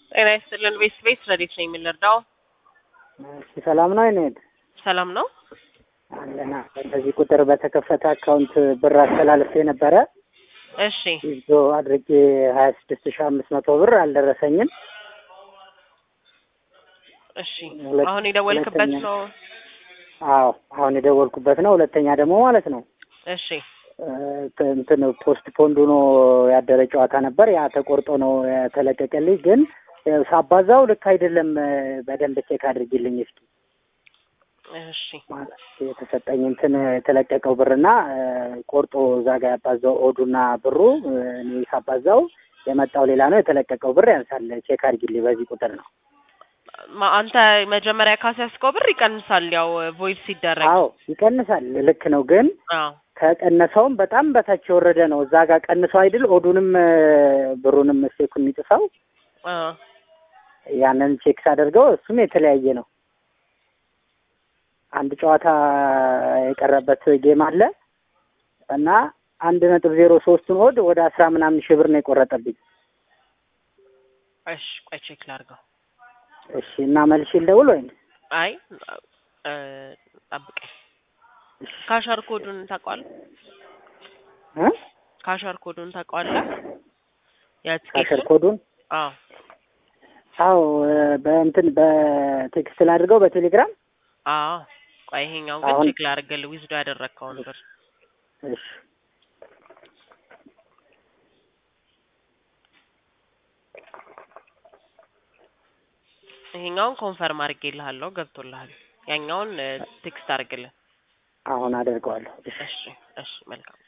ጤና ይስጥልን። ቤት ቤት ረዴት ነው የምንረዳው? እሺ ሰላም ነው አይነት ሰላም ነው። አለና በዚህ ቁጥር በተከፈተ አካውንት ብር አስተላልፌ ነበረ እሺ ይዞ አድርጌ ሀያ ስድስት ሺ አምስት መቶ ብር አልደረሰኝም። እሺ ሁለት- አሁን የደወልክበት ሁለተኛ- ነው? አዎ አሁን የደወልኩበት ነው። ሁለተኛ ደግሞ ማለት ነው እሺ እ፣ እንትን ፖስት ፖንድ ሆኖ ያደረ ጨዋታ ነበር። ያ ተቆርጦ ነው የተለቀቀልኝ። ግን እ፣ ሳባዛው ልክ አይደለም። እ፣ በደንብ ቼክ አድርጊልኝ እስኪ እሺ ማለት የተሰጠኝ እንትን የተለቀቀው ብርና እ፣ ቆርጦ እዛ ጋር ያባዛው ኦዱና ብሩ እ፣ እኔ ሳባዛው የመጣው ሌላ ነው። የተለቀቀው ብር ያንሳል። ቼክ አድርጊልኝ። በዚህ ቁጥር ነው። ማ- አንተ መጀመሪያ ካስያዝከው ብር ይቀንሳል። ያው ቮይድ ሲደረግ አዎ ይቀንሳል። ልክ ነው ግን አዎ ከቀነሰውም በጣም በታች የወረደ ነው። እዛ ጋር ቀንሶ አይደል ኦዱንም እ፣ ብሩንም ስቴኩን የሚጥፋው አ ያንን ቼክ ሳደርገው እሱም የተለያየ ነው። አንድ ጨዋታ የቀረበት ጌም አለ እና አንድ ነጥብ ዜሮ ሶስቱን ኦድ ወደ አስራ ምናምን ሺህ ብር ነው የቆረጠብኝ። እሺ ቆይ ቼክ ላድርገው። እሺ እና መልሽ ልደውል ወይም አይ እ፣ ጠብቀኝ። ካሸር ኮዱን ታውቀዋለህ? እ? ካሸር ኮዱን ታውቀዋለህ? ካሸር የትኬቱን? ኮዱን አዎ አዎ እ፣ በእንትን በቴክስት ላድርገው በቴሌግራም አዎ ቆይ ይሄኛውን ግን አሁን- ቼክ ላድርግልህ። ዊዝዶ ያደረግከውን ብር እሺ ይሄኛውን ኮንፈርም አድርጌልሃለሁ፣ ገብቶልሃል። ያኛውን ቴክስት አድርግልን። አሁን አደርገዋለሁ። እሺ እሺ እሺ መልካም